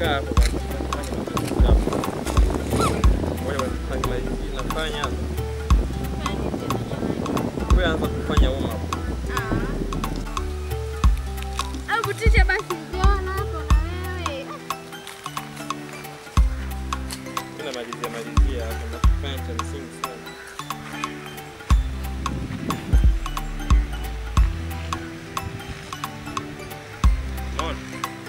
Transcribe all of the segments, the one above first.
kaa hapo basi. Fanya mazoezi hapo. Ngoja basi nimalizie nafanya hapa. Wewe anza kufanya warm up. Au kutisha basi ngeona hapo na wewe. Mimi namalizia malizia hapa nafanya cha msingi sana. Unaona?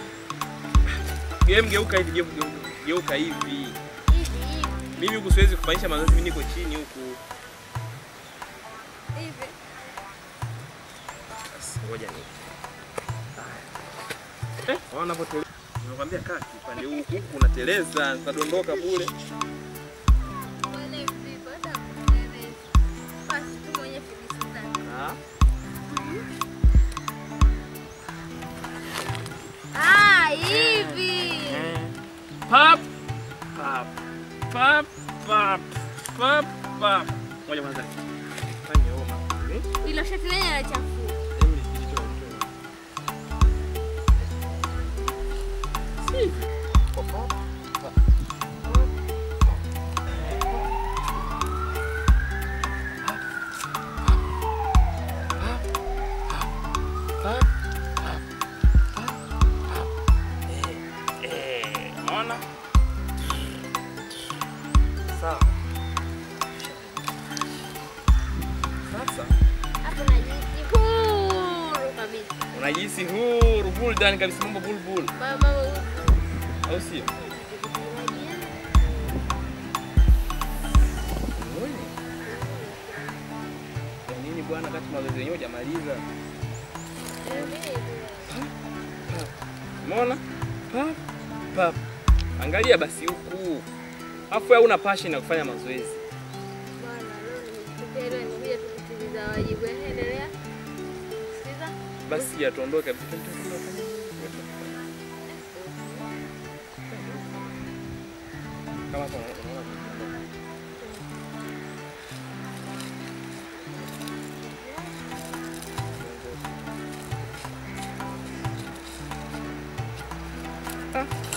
Game geuka hivi, game geuka- geuka hivi. Hivi hivi. Mimi huku siwezi kufanyisha mazoezi, mimi niko chini huku. Hivi. Basi, Ngoja ni. Eh, waona hapo tele. Nimekwambia kaa upande huu huku unateleza, utadondoka bure. Wale vipi hata kueleza. Basi tu mwenye filisi zake. Ah. Ah, hivi. Pap pap pap pap pap pap. Ngoja kwanza. Fanya homa. Eh? Ilo shati lenye la chafu. Hebu nijitoe, nitoe. Si. Pap, pap, pap, pap, pap, pap, pap. Eh, eh, unaona? Sawa. Sasa Hapo najisi huru kabisa. unajihisi huru buldan kabisa, mambo bulbul, Mama au sio? Ya nini bwana, kati mazoezi yenyewe hujamaliza. Umeona? Pap pap. Angalia basi huku. Afu wewe una passion ya kufanya mazoezi. Bwana, leo nimejitokea leo nimekuja tu kutimiza wajibu. Endelea. Sikiza. Basi atuondoke kabisa. Kama hapo unaona unaona. Ah.